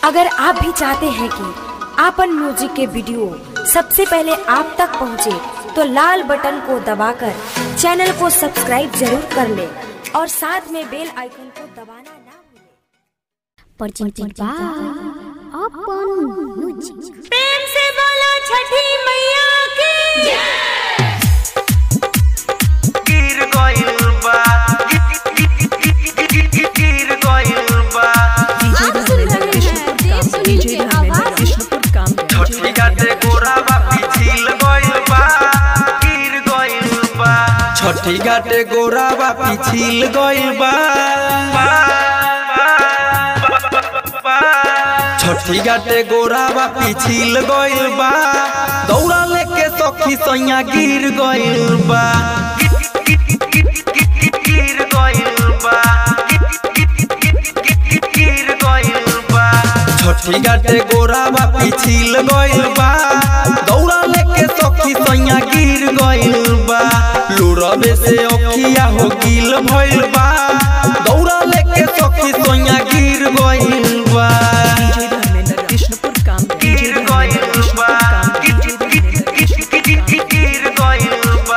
अगर आप भी चाहते हैं कि आपन म्यूजिक के वीडियो सबसे पहले आप तक पहुंचे, तो लाल बटन को दबाकर चैनल को सब्सक्राइब जरूर कर ले और साथ में बेल आइकन को दबाना ना भूलें। presented by Upon Music. प्रेम से बोलो छठी मैया की गिर गइल बा गिर गइल बा आप सुन रहे हैं देव सुनील की आवाज छठी घाटे गोरावा पिछिल गइल बा गिर गइल बा छठी घाटे गोरावा पिछिल गइल बा छठी घाटे गोरावा पिछिल गइल बा दौड़ा लेके सखी सैया गिर गइल बा गिर गइल बा गिर गइल बा छठी घाटे गोरावा पिछिल गइल बा दौड़ा लेके सखी सैया गिर गइल बा लुरबे से अखिया हो गिल भइल बा दौड़ा लेके सखी सैया गिर गइल बा गिर गइल बा गिर गइल बा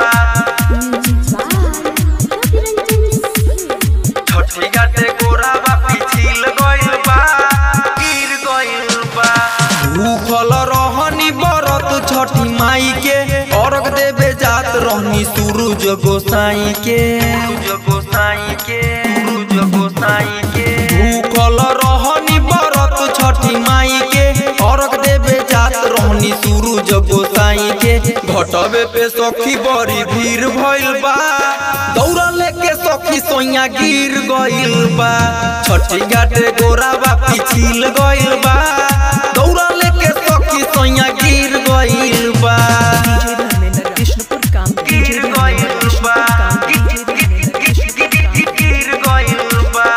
छठी घाटे गोरावा पिछिल गइल बा गिर गइल बा भूखल रहनी बरत छठी माई के अर्घ देवे जात रहनी सूरज गोसाई के सूरज गोसाई के सूरज गोसाई के भूखल रहनी बरत छठी माई के अर्घ देवे जात रहनी सूरज गोसाई के घटबे पे सखी बड़ी भीड़ भइल बा दौड़ा लेके सखी सोइया गिर गइल बा छठी घाटे गोरावा पिछिल गइल बा दौड़ा लेके सखी सोइया गिर गइल बा गिर गइल बा गिर गइल बा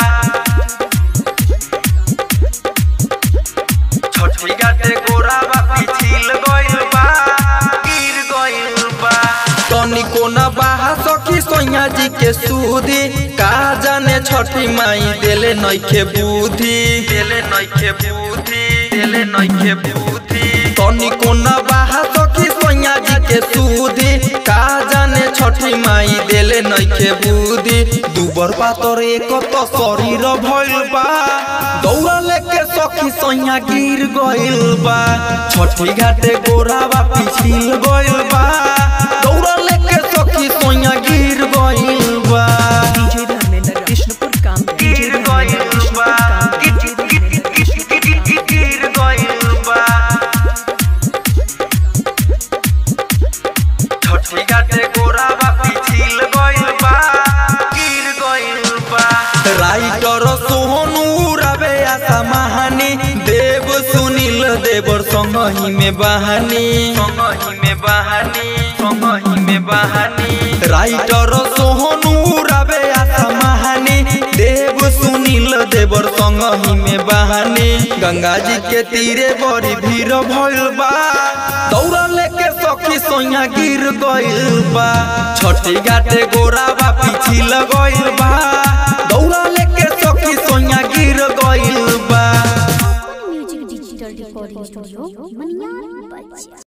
छठी घाटे गोरावा पिछिल गइल बा गिर गइल बा तनिको न बाहा सखी सोइया जी के सूदी का जाने छठी माई देले नइखे बुद्धि देले नइखे बुद्धि देले नइखे बुद्धि तनिको न बाहा सखी सोइया जी के सूदी का जाने छठी माई देले नइखे बुद्धि दुबर पातर एक तो शरीर भइल बा दौड़ा लेके सखी सैया गिर गइल बा छठी घाटे गोरावा पिछिल गइल बा दौड़ा लेके सखी सैया गिर गइल बा गिर गइल बा गिर गइल बा छठी घाटे गोरावा पिछिल गइल बा गिर गइल बा राइटर सोहनु रवे आशा महानी देव सुनील देवर संगही में बहानी संगही में बहानी संगही में बहानी राइटर सोहनु रवे आशा महानी देव सुनील देवर संगही में बहानी गंगा जी के तीरे बड़ी भीड़ भइल बा दौड़ा लेके सखी सोइया गिर गइल बा छठी घाटे गोरावा पिछिल गइल बा दौड़ा लेके सखी सोइया गिर गइल बा Music Digital Recording Studio, Manyar, Bachcha.